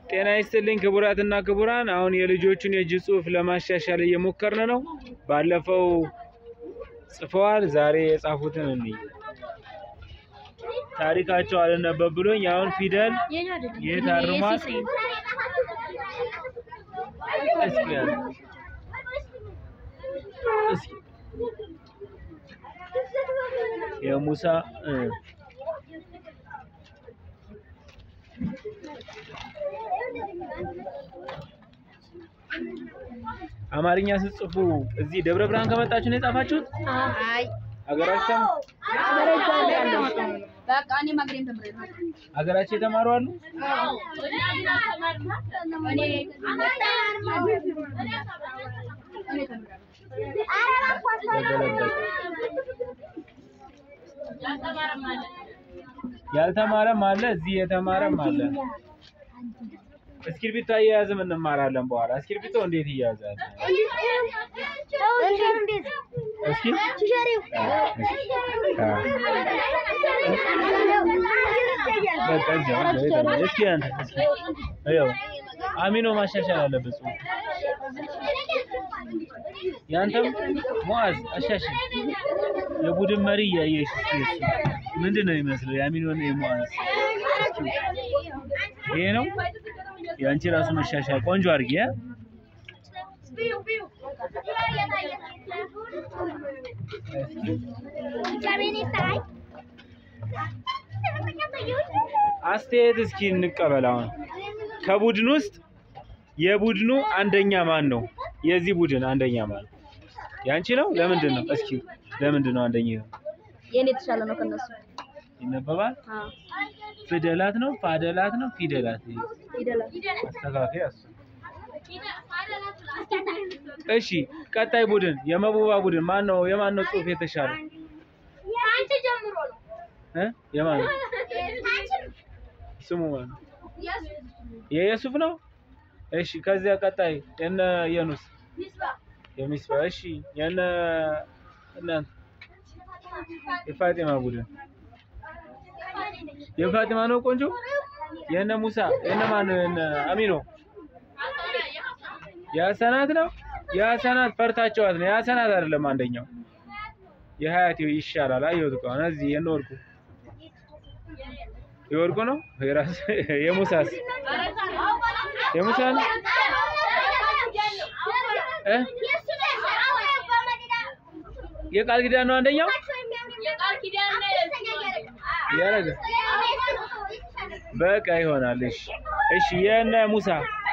ጤና ይስጥልኝ ክቡራትና ክቡራን፣ አሁን የልጆቹን የእጅ ጽሑፍ ለማሻሻል እየሞከርን ነው። ባለፈው ጽፈዋል፣ ዛሬ የጻፉትን እንይ። ታሪካቸው አልነበብ ብሎኝ አሁን ፊደል የት አርሟል? እስኪ ያለ እስኪ የሙሳ እ አማርኛ ስትጽፉ እዚህ ደብረ ብርሃን ከመጣችሁ ነው የጻፋችሁት? አይ ሀገራችሁ በቃ እኔ ማግሬም ተምሬያለሁ። ሀገራችሁ የተማሩ አሉ? ተገለበጠ። ያልተማረም አለ፣ እዚህ የተማረም አለ። እስክሪብቶ አያያዝም እንማራለን በኋላ። እስክሪብቶ እንዴት ይያዛል? እስኪ በቃ እዚያው እዚያው ሄደን እስኪ አንተ እስኪ ይኸው አሚኖ ማሻሻል አለበት ጽሑፍ። ያንተም ሙአዝ አሻሽል። የቡድን መሪ እያየሽ እስኪ እሱ ምንድን ነው የሚመስለው? የአሚኖ እና የሙአዝ እስኪ ይሄ ነው የአንቺ ራሱ መሻሻል። ቆንጆ አድርጊ ያ አስተያየት እስኪ እንቀበል። አሁን ከቡድን ውስጥ የቡድኑ አንደኛ ማን ነው? የዚህ ቡድን አንደኛ ማን ነው? ያንቺ ነው? ለምንድን ነው? እስኪ ለምንድን ነው አንደኛ ነው? የኔ የተሻለ ነው ከነሱ። ይነበባል? አዎ ፊደላት ነው? ፋደላት ነው? ፊደላት? ይደላል። አስተካካይ እሱ። እሺ ቀጣይ ቡድን የመቡባ ቡድን ማን ነው? የማን ነው ጽሑፍ የተሻለ እ የማን ነው? ስሙ ማን ነው? የየሱፍ ነው? እሺ ከዚያ ቀጣይ የነ የኑስ የሚስባ እሺ የነ እናንተ የፋጢማ ቡድን የፋጢማ ነው ቆንጆ የነ ሙሳ የነ ማን ነው የነ አሚኖ የሀሰናት ነው የሀሰናት ፈርታቸዋት ነው የሀሰናት አይደለም አንደኛው የሀያት ይሻላል አየሁት እኮ አሁን እዚህ የነ ወርቁ የወርቁ ነው የራስ የሙሳስ የሙሳ ነው እ የቃል ኪዳን ነው አንደኛው ያረገ በቃ ይሆናል። እሺ እሺ የነ ሙሳ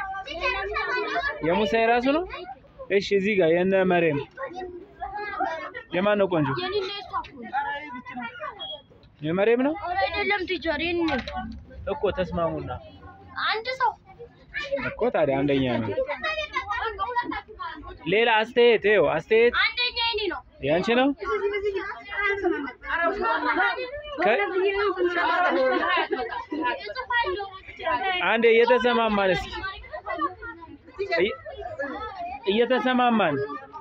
የሙሳ የራሱ ነው። እሺ እዚህ ጋር የነ መሬም የማን ነው ቆንጆ? የመሬም ነው አይደለም ቲቸር የኔ እኮ ተስማሙና አንድ ሰው እኮ ታዲያ አንደኛ ነው። ሌላ አስተያየት ይኸው አስተያየት አንደኛ የኔ ነው። ያንቺ ነው። ከ- አንዴ እየተሰማማን እስኪ እየ- እየተሰማማን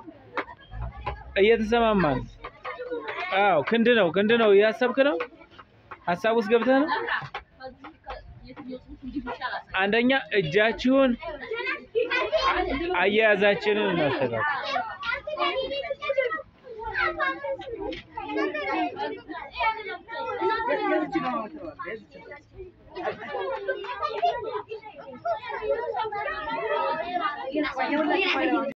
እየተሰማማን አዎ ክንድ ነው ክንድ ነው እያሰብክ ነው ሀሳብ ውስጥ ገብተህ ነው አንደኛ እጃችሁን አያያዛችንን እናስተካክል Thank you.